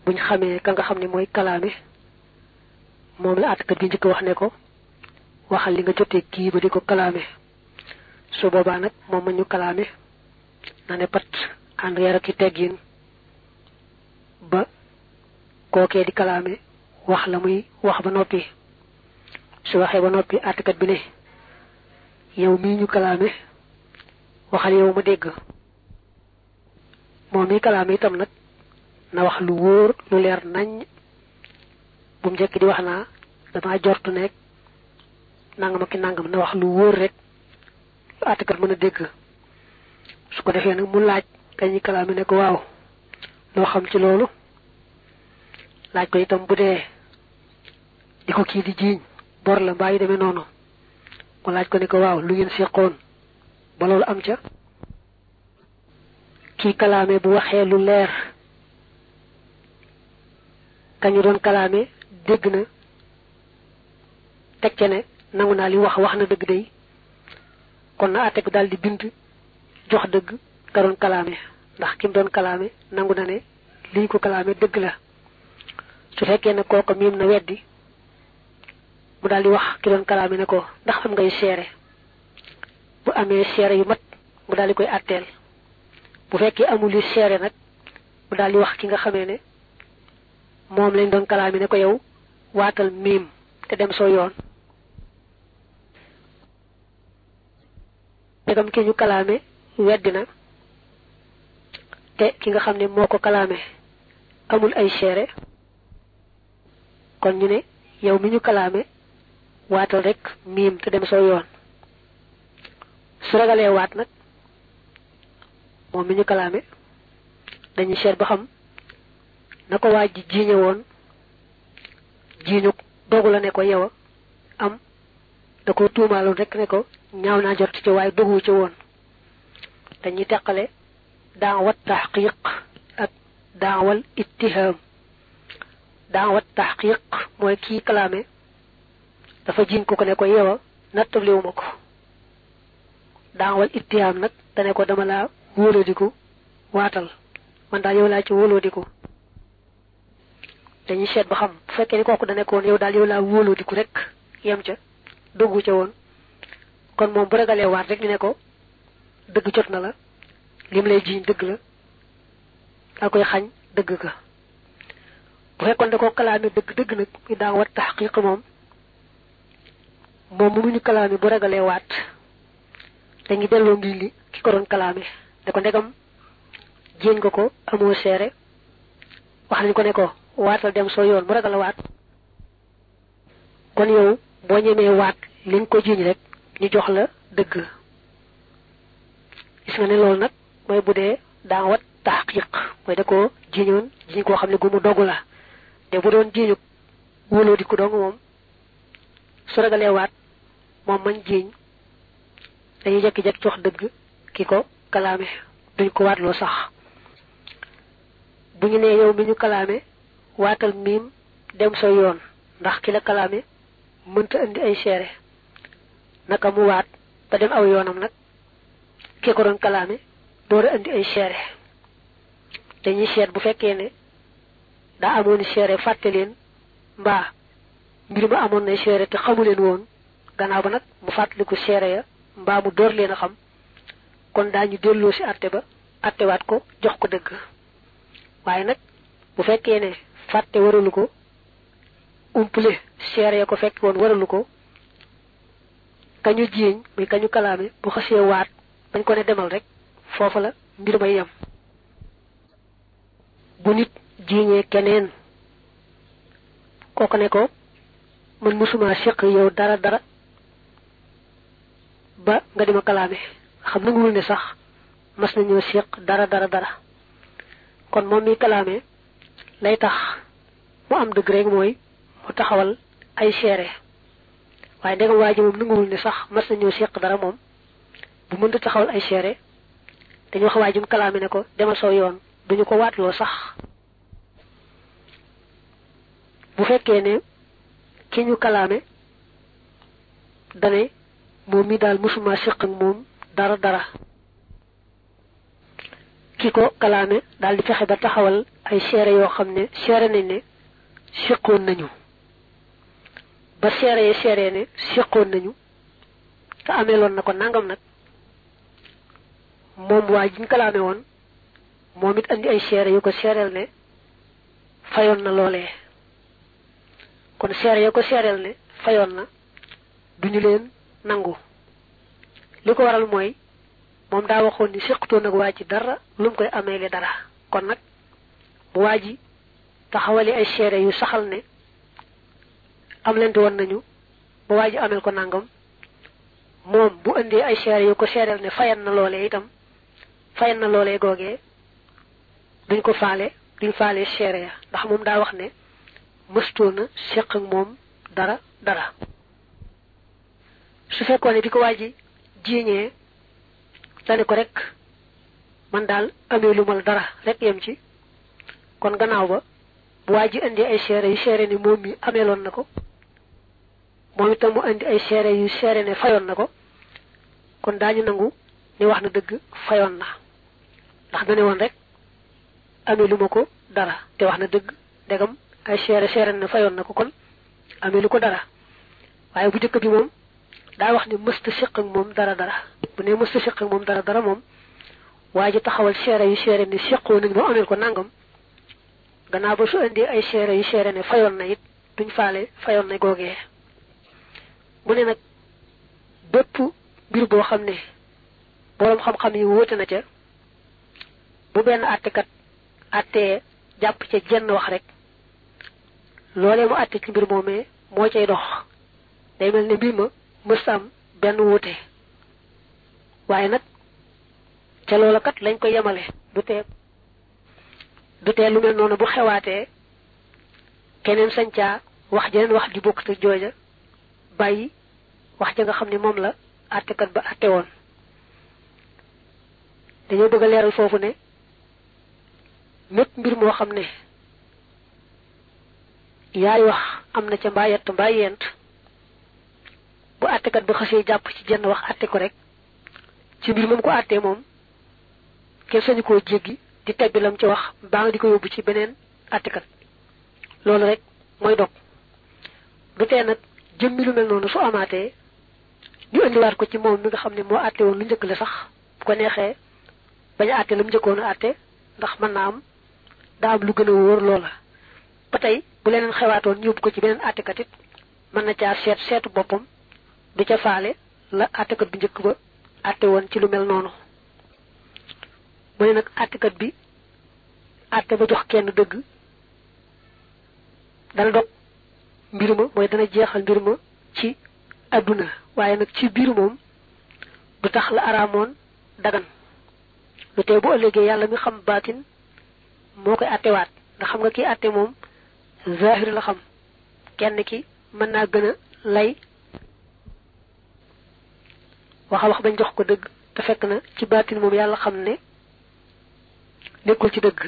buñ xamee ka nga xam ne mooy kalaame moom la àttekat bi njëkk wax ne ko waxal li nga jotee kii ba di ko kalaame su boobaa nag moom ma ñu kalaame na ne pat ànd yar ak i teggin ba kookee di kalaame wax la muy wax ba noppi su waxee ba noppi àttekat bi ne yow mii ñu kalaame waxal yow ma dégg moom mii kalaame itam nag na wax lu wóor lu leer nañ bu mu njëkk di wax naa dama jortu nekk nangam ak nangam na wax lu wóor rek lu àttekat mën a dégg su ko defee nag mu laaj kañi kalaame ne ko waaw loo xam ci loolu laaj ko itam bu dee di ko kii di jiiñ bor la mbaa yi demee noonu mu laaj ko ne ko waaw lu ngeen seqoon ba loolu am ca kii kalaame bu waxee lu leer kañu doon kalaame dégg na teg ca ne nangu naa li wax wax na dëgg day kon na àtte bi daal di bind jox dëgg ka doon kalaame ndax ki mu doon kalaame nangu na ne liñ ko kalaame dëgg la su fekkee ne kooka miim na weddi mu daal di wax ki doon kalaame ne ko ndax am ngay seere bu amee seere yu mat mu daal di koy àtteel bu fekkee amul yu seere nag mu daal di wax ki nga xamee ne moom lañ doon kalaame ne ko yow waatal miim te dem soo yoon tegam ki ñu kalaame weddi na te ki nga xam ne moo ko kalaame amul ay seere kon ñu ne yow mi ñu kalaame waatal rek miim te dem soo yoon su ragalee waat nag moom mi ñu kalaame dañuy seet ba xam na ko waa ji jiiñe woon jiiñu dogu la ne ko yow am da ko tuumaaloon rek ne ko ñaaw naa jot ci waaye dogu ci woon dañuy teqale daawat taxqiq ak daawal ittiham daawat taxqiq mooy kii kalaame dafa jiiñ ko ko ne ko yow nattabliwu ma ko daawal ittiham nag dane ko dama laa wóoladiku waatal man daal yow laa ci wóolodiku dañuy seet ba xam bu fekkee ni kooku da nekkoon yow daal yow laa wóolodiku rek yem ca doggu ca woon kon moom bu ragalee waat rek ñu ne ko dëgg jot na la lim lay jiiñ dëgg la daa koy xañ dëgg ka bu fekkoon da ko kalaame dëgg dëgg nag ñu daa wat taxqiq moom moom mu ñu kalaame bu ragalee waat dañuy delloo ngi li ki ko doon kalaame ne ko ndegam jéeñ nga ko amoo seere wax nañ ko ne ko waatal dem soo yoon mu ragal a waat kon yow boo ñemee waat li nga ko jiiñ rek ñu jox la dëgg gis nga ne loolu nag mooy bu dee daa wat taxqiq mooy da ko jiiñoon jiiñ koo xam ne gu mu dogu la te bu doon jiiñu wóoloo di ko dong moom su ragalee waat moom mañ jiiñ dañuy jekki-jekki jox dëgg ki ko kalaame duñ ko waatloo sax bu ñu nee yow mi ñu kalaame waatal miim dem sa yoon ndax ki la kalaame mënta indi ay seere naka mu waat ba dem aw yoonam nag ki ko doon kalaame door a indi ay seere dañuy seet bu fekkee ne daa amoon seere fàtte leen mbaa mbir ma amoon na seere te xamu leen woon gannaaw ba nag mu fàttaliku seere ya mbaa mu door leen a xam kon daañu delloo si àtte ba àttewaat ko jox ko dëgg waaye nag bu fekkee ne fàtte waralu ko umpule seere ya ko fekk woon waralu ko kañu jiiñ muy kañu kalaame bu xasee waat bañ ko ne demal rek foofa la mbir may yem bu nit jiiñee keneen kooku ne ko man musuma séq yow dara dara ba nga dima kalaame xam nanguwul ne sax mas nañoo séq dara dara dara kon moom mi kalaame lay tax mu am dëgg rek mooy mu taxawal ay seere waaye ndegam waa ji moom nanguwul ne sax mas nañoo séq dara moom bu mënta taxawal ay seere dañu wax waa ji mu kalaame ne ko demal soo yoon duñu ko waatloo sax bu fekkee ne ki ñu kalaame dane moom mi daal musuma séq ak moom dara dara ki ko kalaame daal di fexe ba taxawal ay seere yoo xam ne seere nañ ne séqoon nañu ba seere yi seere ne séqoon nañu te ameeloon na ko nangam nag moom waa jiñ ko la amee woon moom it andi ay seere yu ko seereel ne fayoon na loolee kon seere ya ko seereel ne fayoon na duñu leen nangu li ko waral mooy moom daa waxoon ni séqutoon ak waa ji dara lu mu koy ameele dara kon nag bu waa ji taxawali ay seere yu saxal ne am leen di woon nañu ba waa ji amel ko nangam moom bu indee ay seere yu ko seereel ne fayan na loolee itam fayan na loolee googee duñ ko faale duñ faale seere ya ndax moom daa wax ne mëstoona séq ak moom dara dara su fekkoon ne bi ko waa ji jiiñee dane ko rek man daal amee lu mal dara rek yem ci kon gannaaw ba bu waa ji indi ay seere yu seere ne moom mi ameeloon na ko moom itam mu indi ay seere yu seere ne fayoon na ko kon daañu nangu ni wax na dëgg fayoon na ndax dane woon rek amee lu ma ko dara te wax na dëgg ndegam ay seere seere ne fayoon na ko kon amee lu ko dara waaye bu jëkk bi moom daa wax ni mësta séq ak moom dara dara bu ne mësta séq ak moom dara dara moom waa ji taxawal seere yu seere ne séqoo nañ ba ameel ko nangam gannaaw ba su indee ay seere yu seere ne fayoon na it duñ faale fayoon na googee mu ne nag bépp mbir boo xam ne boroom xam-xam yi wóote na ca bu benn àttekat àttee jàpp ca jenn wax rek loolee mu àtte ci mbir moomee moo cay dox day mel ne mbir ma mës am benn wuute waaye nag ca loola kat lañ ko yemale du tee du tee lu mel noonu bu xewaatee keneen sañcaa wax jeneen wax ju bokk te jooja bàyyi wax ja nga xam ne moom la àttekat ba àtte woon dañoo bëgg a leeral foofu ne mépp mbir moo xam ne yaay wax am na ca mbaa yett mbaa yent bu àttekat ba xasee jàpp ci jenn wax àtte ko rek ci mbir moom ko àttee moom kenn sañu koo jéggi di tebbi lam ci wax baa nga di ko yóbbu ci beneen àttekat loolu rek mooy dog du tee nag jëmmi lu mel noonu su amaatee ñu indiwaat ko ci moom mi nga xam ne moo àtte woon lu njëkk la sax bu ko neexee bañ a àtte la mu njëkkoon a àtte ndax mën naa am daa am lu gën a wóor loola ba tey bu leneen xewaatoon ñu yóbbu ko ci beneen àttekat it mën na caa seet seetu boppam du ca faale la àttekat bu njëkk ba àtte woon ci lu mel noonu mu ne nag àttekat bi àtte ba jox kenn dëgg dana dog mbir ma mooy dana jeexal mbir ma ci adduna waaye nag ci biir moom du tax la araamoon dagan lu tey bu ëllëgee yàlla mi xam baatin moo koy àttewaat nga xam nga kii àtte moom zahir la xam kenn ki mën naa gën a lay waxa wax bañ jox ko dëgg te fekk na ci baatin moom yàlla xam ne nekkul ci dëgg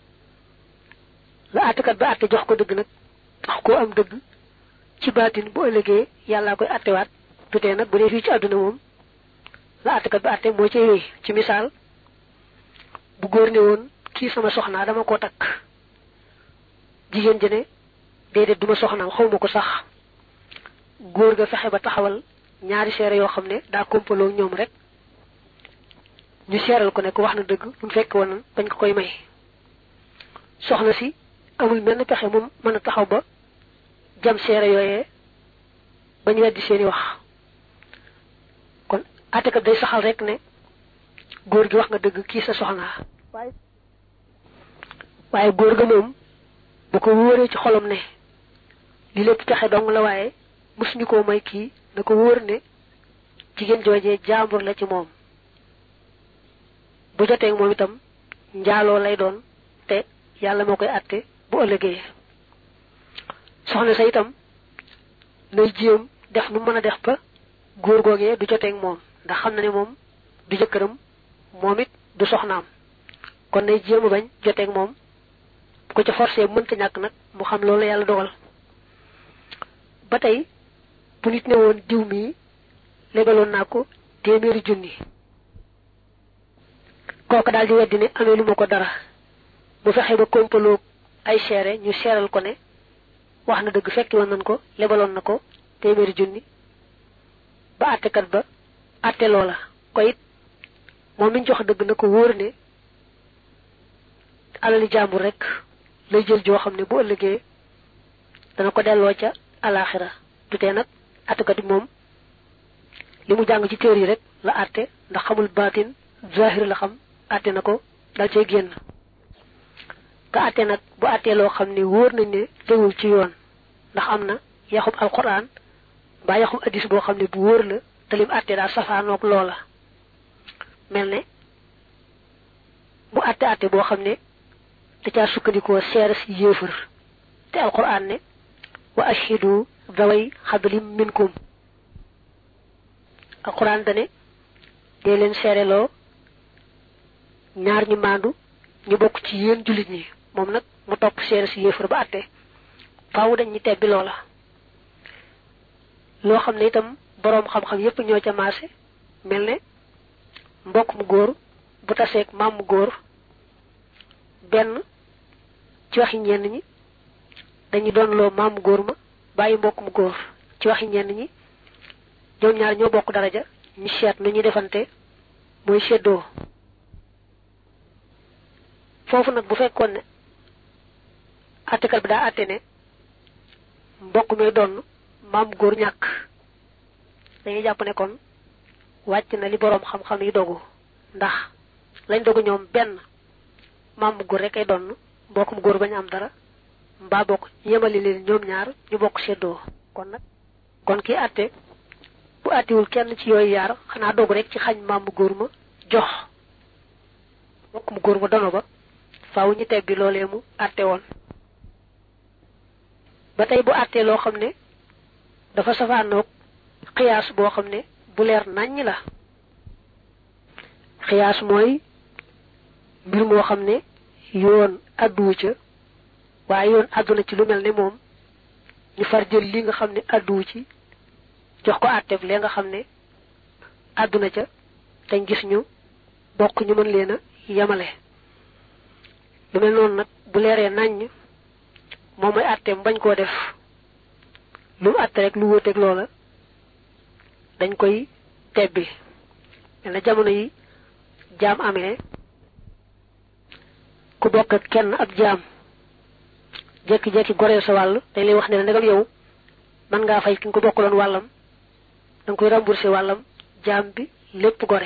la àttekat ba àtte jox ko dëgg nag tax koo am dëgg ci baatin bu ëllëgee yàllaa koy àttewaat tutee nag bu dee fii ci àdduna moom la àttekat ba àtte moo cay wéy ci misaal bu góor ne woon kii sama soxnaa dama koo takk jigéen ji ne déedéet duma soxnaam xawma ko sax góor ga fexe ba taxawal ñaari seere yoo xam ne daa kompaloo ñoom rek ñu seeral ko ne ko wax na dëgg bu fekk woon bañ ko koy may soxna si amul benn pexe moom mën a taxaw ba jam seere yooyee bañ weddi seeni wax kon àttekat day saxal rek ne góor gi wax nga dëgg kii sa soxna waaye góor ga moom bu ko wóoree ci xolam ne li lépp pexe dong la waaye mësuñu koo may kii na ko wóor ne jigéen joojee jaambur la ci moom bu jotee moom itam njaaloo lay doon te yàlla moo koy àtte bu ëllëgee soxna sa itam nay jéem def nu mën a def ba góor googee du joteeg moom ndax xam na ne moom du jëkkëram moom it du soxnaam kon nay jéem a bañ joteeg moom bu ko ca forcé mënta ñàkk nag mu xam loolu yàlla dogal ba tey bu nit ne woon diw mii lebaloon naa ko téeméeri junni kooku daal di weddi ne amee lu ma ko dara bu fexe ba kompaloo ay seere ñu seeral ko ne wax na dëgg fekki woon nañ ko lebaloon na ko téeméeri junni ba àttekat ba àtte loola ko it moom miñ jox dëgg na ko wóor ne alali jàmbur rek lay jël joo xam ne bu ëllëgee dana ko delloo ca alaxira tutee nag àttekat bi moom li mu jàng ci téer yi rek la àtte ndax xamul baatin zahir la xam àtte na ko dal cay génn ka àtte nag bu àttee loo xam ne wóor nañ ne tegul ci yoon ndax am na yaxub alquran mbaa yaxub addis boo xam ne bu wóor la te lim àtte daal safaanoog loola mel ne bu àtte àtte boo xam ne da caa sukkandikoo seere si yéefar te alquran ne wa ashhidu zaway xadlim minkum alquran dane dee leen seereloo ñaar ñu maandu ñu bokk ci yéen jullit ñi moom nag mu topp seere si yéefar ba àtte faaw dañ ñu tebbi loola loo xam ne itam boroom xam-xam yépp ñoo ca maase mel ne mbokk mu góor bu taseeg maam mu góor benn ci waxi ñenn ñi dañu doon loo maam mu góor ma bàyyi mbokk mu góor ci waxi ñenn ñi ñoom ñaar ñoo bokk daraja ñu seet nu ñuy defante mooy seddoo foofu nag bu fekkoon ne àttekat bi daa àtte ne mbokk mi doon maam góor ñàkk dañuy jàpp ne kon wàcc na li boroom xam-xam yi dogu ndax lañ dogu ñoom benn maam mu góor rek ay doon mbokk mu góor bañ am dara mbaa bokk yemali leen ñoom ñaar ñu bokk seddoo kon nag kon kii àtte bu àttewul kenn ci yooyu yaar xanaa dogu rek ci xañ maam mu góor ma jox mbokk mu góor ma dono ba faaw ñu tebbi loolee mu àtte woon ba tey bu àttee loo xam ne dafa safaanoog xiyaas boo xam ne bu leer naññ la xiyaas mooy mbir moo xam ne yoon àdduwu ca waaye yoon àdduna ci lu mel ne moom ñu far jël li nga xam ne àdduwu ci jox ko àtteeb lee nga xam ne àdduna ca dañ gis ñu bokk ñu mën leen a yemale lu mel noonu nag bu leeree naññ moom mooy àtteem bañ koo def lu mu àtte rek lu wóoteeg loola dañ koy tebbi mel na jamono yi jaam amee ku bokk ak kenn ab jaam jekki-jekki goreel sa wàll dañ lay wax ne la ndegam yow mën ngaa fay ki nga ko bokkaloon wàllam da nga koy remboursé wàllam jaam bi lépp gore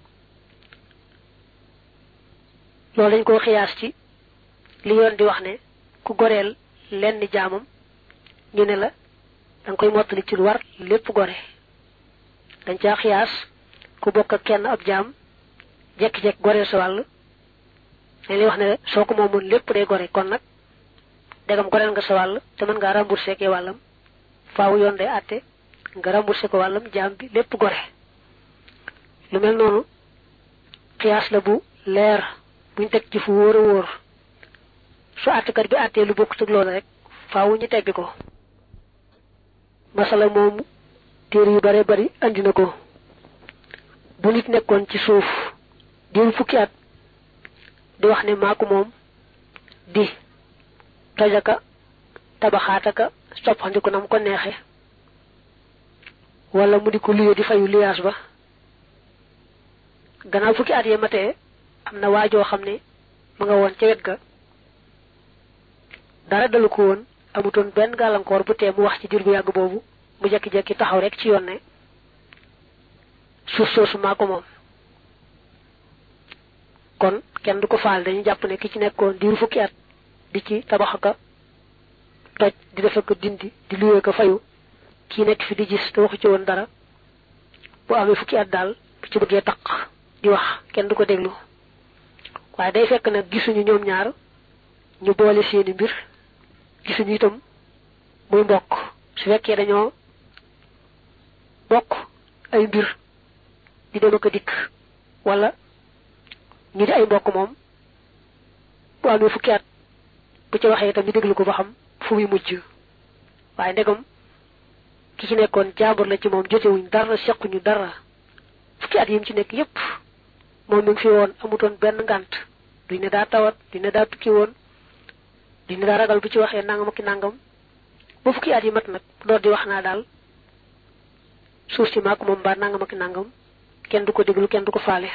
loolu dañ ko xiyaas ci li yoon di wax ne ku goreel lenn jaamam ñu ne la da nga koy mottali ci lu war lépp gore dañ caa xiyaas ku bokk ak kenn ab jaam jekki-jekki goreel sa wàll dañ lay wax ne soo ko moomoon lépp day gore kon nag degam goreel nga sa wàll te mën ngaa remboursé ke wàllam faaw yoon day àtte nga remboursé ko wàllam jaam bi lépp gore lu mel noonu xiyaas la bu leer buñ teg ci fu wóor a wóor su àttekat bi àttee lu bokk ci loolu rek faaw ñu teggi ko masala moomu téere yu bare bari andi na ko bu nit nekkoon ci suuf diiru fukki at di wax ne maa ko moom di tojaka tabaxaataka soppandiku na mu ko neexe wala mu di ko luye di fayu liyaas ba gannaaw fukki at yee matee am na waajoo xam ne mu nga woon ca wet ga dara dalu ko woon amutoon benn gàllankoor bu tee mu wax ci diir bu yàgg boobu mu jekki-jekki taxaw rek ci yoon ne suuf soosu maa ko moom kon kenn du ko faal dañu jàpp ne ki ci nekkoon diiru fukki at di ci tabax ka toj di defe ko dindi di luwee ko fayu kii nekk fi di gis te waxu ci woon dara bu amee fukki at daal bu ci bëggee taq di wax kenn du ko déglu waaye day fekk nag gisuñu ñoom ñaar ñu boole seeni mbir gisuñu itam muy mbokk su fekkee dañoo bokk ay mbir di dem ak a dikk wala ñu di ay mbokk moom bu amee fukki at bu ci waxee itam ñu déglu ko ba xam fu muy mujj waaye ndegam ki ci nekkoon jaambur la ci moom jotewuñ dara sequñu dara fukki at yi mu ci nekk yépp moom mi ngi fi woon amutoon benn ngànt duñ ne daa tawat duñ ne daa tukki woon duñ ne daa ragal bu ci waxee nangam ak nangam ba fukki at yi mat nag door di wax naa daal suuf si maak moom mbaa nangam ak nangam kenn du ko déglu kenn du ko faale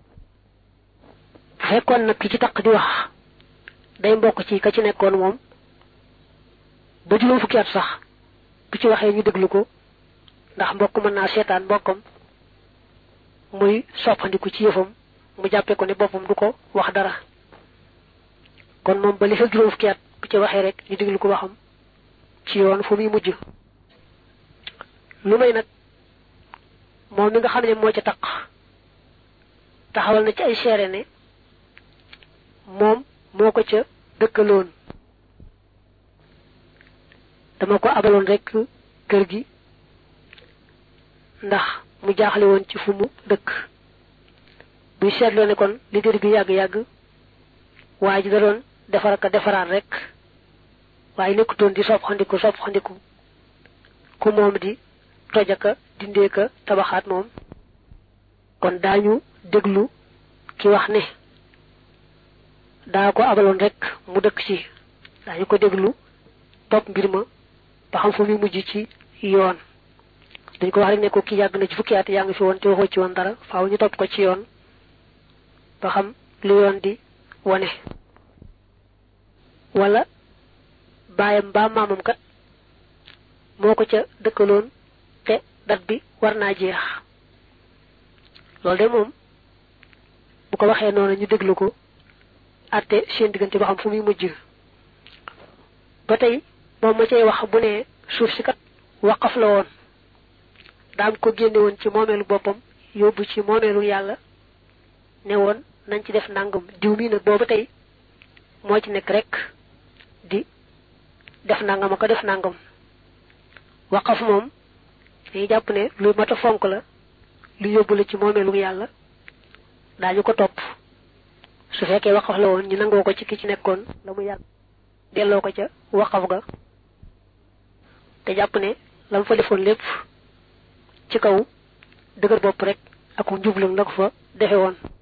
bu fekkoon nag ki ci taq di wax day mbokk ci ka ci nekkoon moom ba juróom fukki at sax bu ci waxee ñu déglu ko ndax mbokk mën naa seetaan mbokkam muy soppandiku ci yëfam mu jàppee ko ne boppam du ko wax dara kon moom ba li fa juróom fukki at bu ci waxee rek ñu déglu ko waxam ci yoon fu muy mujj lu may nag moom mi nga xam ne moo ca taq taxawal na ci ay seere ne moom moo ko ca dëkkaloon dama ko abaloon rek kër gi ndax mu jaaxle woon ci fu mu dëkk buy seetloo ne kon li dër bi yàgg-yàgg waa ji da doon defar ka defaraat rek waaye nekkutoon di sopp xandiku sopp xandiku ku moom di tojaka dindee ka tabaxaat moom kon daañu déglu ki wax ne daa ko abaloon rek mu dëkk ci daañu ko déglu topp mbir ma ba xam fu muy mujj ci yoon dañ ko wax rek ne ko ki yàgg na ci fukki at yaa ngi fi woon te waxoo ci woon dara faaw ñu topp ko ci yoon ba xam lu yoon di wone wala baayam mbaa maamam kat moo ko ca dëkkaloon te dat bi war naa jeex loolu de moom bu ko waxee noonu ñu déglu ko àtte seen diggante ba xam fu muy mujj ba tey moom ma cay wax bu ne suuf si kat waqaf la woon daam ko génne woon ci moomeelu boppam yóbbu ci moomeelu yàlla ne woon nañ ci def nangam diw mi nag booba tey moo ci nekk rek di def nangam ak def nangam waqaf moom dañuy jàpp ne lu mat a fonk la lu yóbbu la ci moomeelu yàlla daañu ko topp su fekkee waqaf la woon ñu nangoo ko ci ki ci nekkoon la mu yàgg delloo ko ca waqaf ga te jàpp ne la mu fa defoon lépp ci kaw dëgër bopp rek ak njublam la ko fa defe woon